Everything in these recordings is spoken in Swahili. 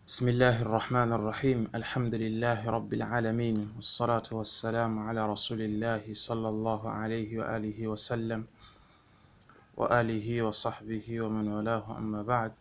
بسم الله الرحمن الرحيم الحمد لله رب العالمين والصلاة والسلام على رسول الله صلى الله عليه وآله وسلم وآله وصحبه ومن والاه أما بعد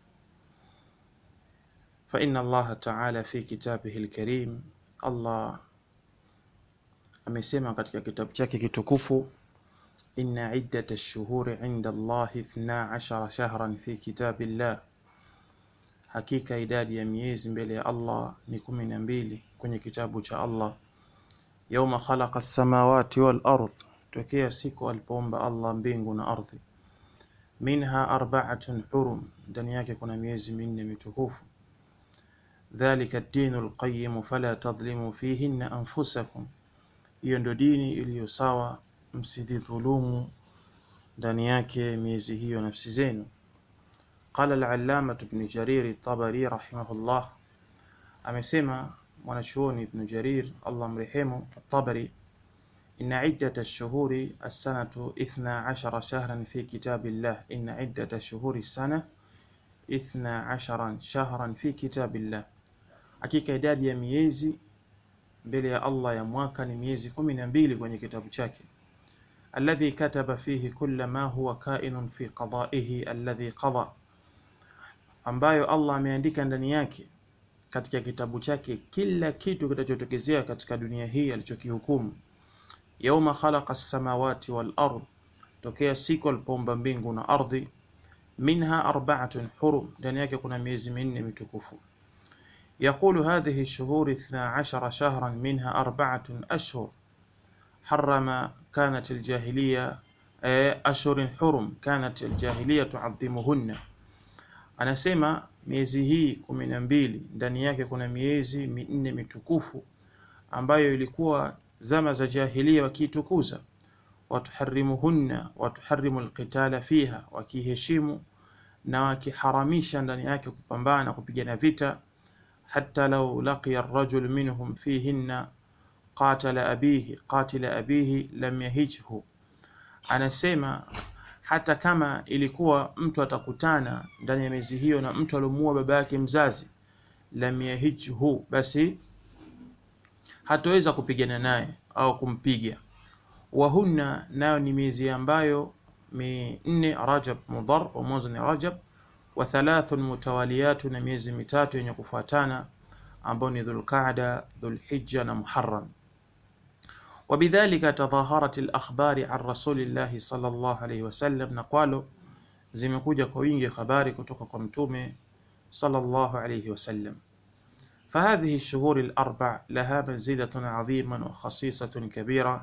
فإن الله تعالى في كتابه الكريم الله amesema katika kitabu chake kitukufu inna iddata ash-shuhuri 'inda Allah 12 shahran fi kitabillah hakika idadi ya miezi mbele ya Allah ni kumi na mbili kwenye kitabu cha Allah yauma khalaqa as-samawati wal ardh tokea siku alipoumba Allah mbingu na ardhi minha arba'atun hurum ndani yake kuna miezi minne mitukufu dhalika ad-dinul qayyim fala tadhlimu fihinna anfusakum hiyo ndio dini iliyo sawa msidhulumu ndani yake miezi hiyo nafsi zenu قال العلامة ابن جرير الطبري رحمه الله amesema mwanachuoni ibn Jarir Allah mrehemu at-Tabari inna iddata ash-shuhuri as-sanatu 12 shahran fi kitabillah inna iddata ash-shuhuri as-sana 12 shahran fi kitabillah hakika idadi ya miezi mbele ya Allah ya mwaka ni miezi 12 kwenye kitabu chake alladhi kataba fihi kulla ma huwa kainun fi qada'ihi alladhi qada ambayo Allah ameandika ndani yake katika kitabu chake kila kitu kitachotokezea katika dunia hii alichokihukumu. Yauma khalaqa as-samawati wal ard, tokea siku alipoumba mbingu na ardhi. Minha arba'atun hurum, ndani yake kuna miezi minne mitukufu. Yaqulu hadhihi ash-shuhur 12 shahran minha arba'atun ashhur harrama kanat al-jahiliya ashhurun hurum kanat al-jahiliya tu'azzimuhunna anasema miezi hii kumi na mbili ndani yake kuna miezi minne mitukufu ambayo ilikuwa zama za jahilia wakiitukuza watuharimuhunna watuharimu alqitala fiha wakiheshimu na wakiharamisha ndani yake kupambana kupigana vita hata lau laqiya arrajul minhum fihinna qatala abihi qatila abihi lam yahijhu anasema hata kama ilikuwa mtu atakutana ndani ya miezi hiyo na mtu aliomuua baba yake mzazi lam yahijhu, basi hataweza kupigana naye au kumpiga. Wahunna, nayo ni miezi ambayo minne, Rajab Mudhar, wa mwanzo ni Rajab, wa thalathun mutawaliyatu, na miezi mitatu yenye kufuatana ambao ni Dhulqaada, Dhulhijja na Muharram. وبذلك تظاهرت الأخبار عن رسول الله صلى الله عليه وسلم نقالوا zimekuja kwa wingi habari kutoka kwa mtume sallallahu alayhi wasallam فهذه الشهور الأربع لها منزلة عظيمة وخصيصة كبيرة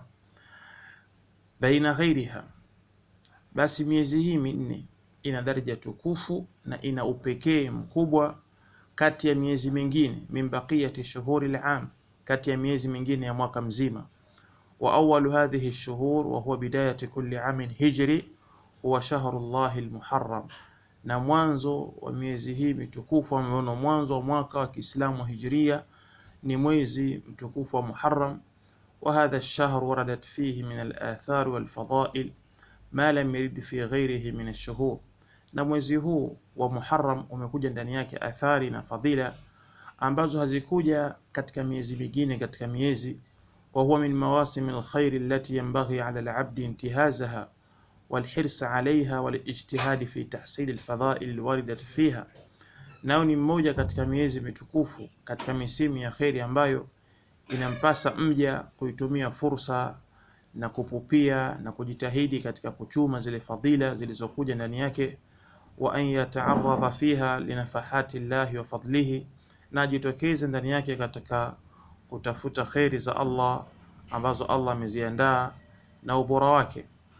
بين غيرها basi miezi hii minne ina daraja tukufu na ina upekee mkubwa kati ya miezi mingine min baqiyati shuhuri al-am kati ya miezi mingine ya mwaka mzima وأول هذه الشهور وهو بداية كل عام هجري هو شهر الله المحرم na mwanzo wa miezi hii mitukufu ambao mwanzo wa mwaka wa Kiislamu wa Hijria ni mwezi mtukufu wa Muharram wa hadha ash-shahr waradat fihi min al-athar wal fadail ma lam yurid fi ghayrihi min ash-shuhur na mwezi huu wa Muharram umekuja ndani yake athari na fadhila ambazo hazikuja katika miezi mingine katika miezi وهو من مواسم الخير التي ينبغي على العبد انتهازها والحرص عليها والاجتهاد في تحصيل الفضائل الواردة فيها nao ni mmoja katika miezi mitukufu katika misimu ya kheri ambayo inampasa mja kuitumia fursa na kupupia na kujitahidi katika kuchuma zile fadhila zilizokuja ndani yake wa an yata'arradha fiha linafahati llahi wa fadlihi na ajitokeze ndani yake katika kutafuta kheri za Allah ambazo Allah ameziandaa na ubora wake.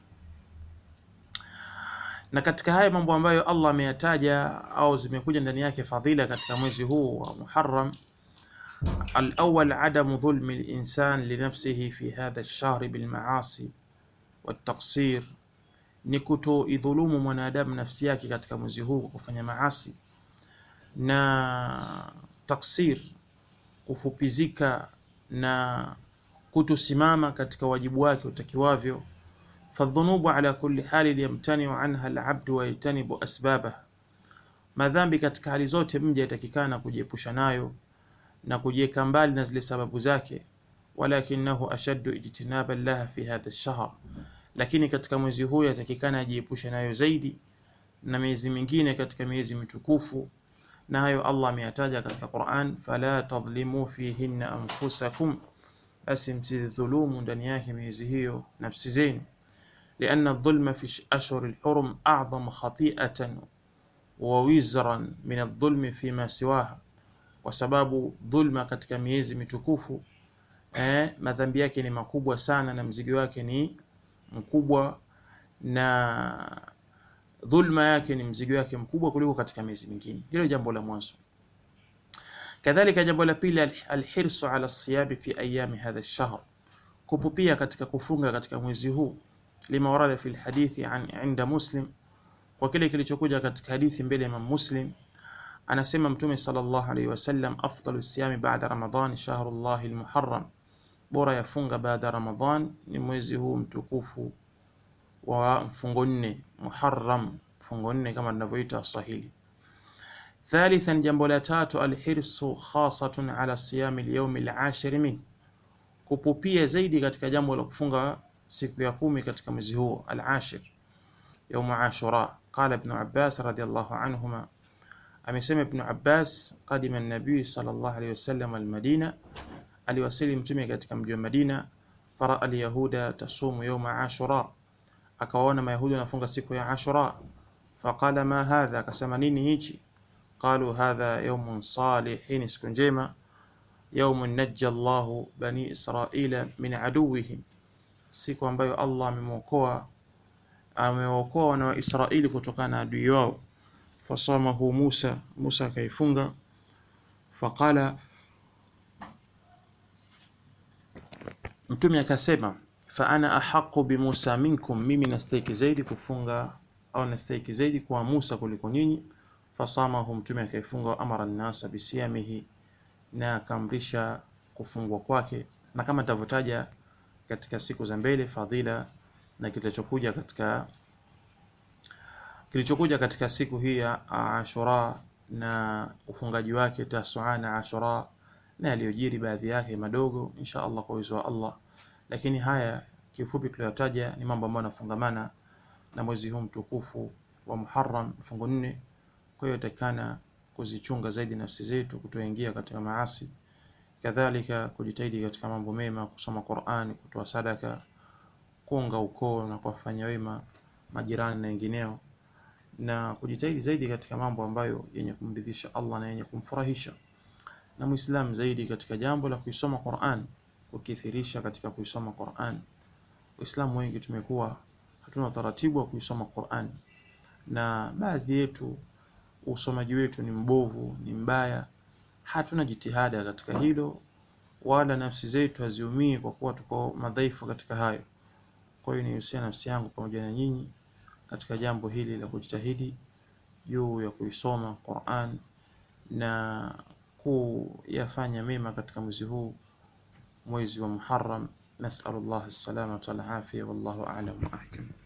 Na katika haya mambo ambayo Allah ameyataja au zimekuja ndani yake fadhila katika mwezi huu wa Muharram, al-awwal adamu dhulmi al-insan li nafsihi fi hadha ash-shahr bil ma'asi wat taqsir, ni kutoidhulumu mwanadamu nafsi yake katika mwezi huu kwa kufanya maasi na taksir kufupizika na kutosimama katika wajibu wake utakiwavyo. fadhunubu ala kulli hali yamtaniu anha alabdu wa yajtanibu asbabaha, madhambi katika hali zote mja yatakikana kujiepusha nayo na kujiweka mbali na zile sababu zake, walakinahu ashaddu ijtinaban laha fi hadha ash-shahr, lakini katika mwezi huu yatakikana ajiepushe nayo zaidi na miezi mingine katika miezi mitukufu, na hayo Allah ameyataja katika Qur'an, fala tadhlimu fihinna anfusakum, basi msidhulumu ndani yake miezi hiyo nafsi zenu, lianna adh-dhulma fi ashhur al-hurum a'zamu khati'atan wa wizran min adh-dhulmi fima siwaha, kwa sababu dhulma katika miezi mitukufu eh, madhambi yake ni makubwa sana na mzigo wake ni mkubwa na dhulma yake ni mzigo wake mkubwa kuliko katika miezi mingine. Hilo jambo la mwanzo. Kadhalika, jambo la pili, alhirsu ala siyabi fi ayami hadha ash-shahr, kupupia katika kufunga katika mwezi huu, lima warada fi alhadithi an inda Muslim, kwa kile kilichokuja katika hadithi mbele ya Imam Muslim, anasema Mtume sallallahu alayhi wasallam, afdalu siyami ba'da Ramadan shahrullahi almuharram, bora yafunga baada Ramadan ni mwezi huu mtukufu wa mfungo nne Muharram, mfungo nne kama tunavyoita Swahili. Thalithan, jambo la tatu, alhirsu khasatun ala siyami alyawmi alashir min, kupupia zaidi katika jambo la kufunga siku ya kumi katika mwezi huo alashir, yawm Ashura. Qala Ibn Abbas radiyallahu anhuma, amesema Ibn Abbas, qadima an-nabiy sallallahu alayhi wasallam al-Madina, aliwasili mtume katika mji wa Madina, faraa al-yahuda tasumu yawma Ashura akawaona Mayahudi wanafunga siku ya Ashura. Faqala ma hadha, akasema nini hichi? Qalu hadha yawmun salih, hii ni siku njema. Yawmun najja Allahu bani Israila min aduwihim, siku ambayo Allah amemwokoa amewaokoa wana wa Israili kutokana na adui wao. Fasamahu Musa, Musa akaifunga. Faqala, mtume akasema fa ana ahaqu bi Musa minkum, mimi nastahiki zaidi kufunga au nastahiki zaidi kwa Musa kuliko nyinyi. Fasamahu, mtume akaifunga. Wa amara nnasa bisiyamihi, na akamrisha kufungwa kwake, na kama nitavyotaja katika siku za mbele fadhila na kilichokuja katika kilichokuja katika siku hii ya Ashura na ufungaji wake Tasua na Ashura na yaliyojiri baadhi yake madogo, insha Allah kwa uwezo wa Allah lakini haya kifupi tuliyotaja ni mambo ambayo yanafungamana na mwezi huu mtukufu wa Muharram mfungo nne. Kwa hiyo takana kuzichunga zaidi nafsi zetu kutoingia katika maasi, kadhalika kujitahidi katika mambo mema, kusoma Qur'an, kutoa sadaka, kuunga ukoo na kuwafanya wema majirani na wengineo, na kujitahidi zaidi katika mambo ambayo yenye kumridhisha Allah na yenye kumfurahisha, na Muislam zaidi katika jambo la kuisoma Qur'an kukithirisha katika kuisoma Qur'an. Waislamu wengi tumekuwa hatuna utaratibu wa kuisoma Qur'an, na baadhi yetu usomaji wetu ni mbovu, ni mbaya, hatuna jitihada katika hilo, wala nafsi zetu haziumii kwa kuwa tuko madhaifu katika hayo. Kwa hiyo nihusia nafsi yangu pamoja na nyinyi katika jambo hili la kujitahidi juu ya kuisoma Qur'an na kuyafanya mema katika mwezi huu mwezi wa Muharram. Nasalullah as-salamata wal afiya, wallahu a'lam wa ahkam.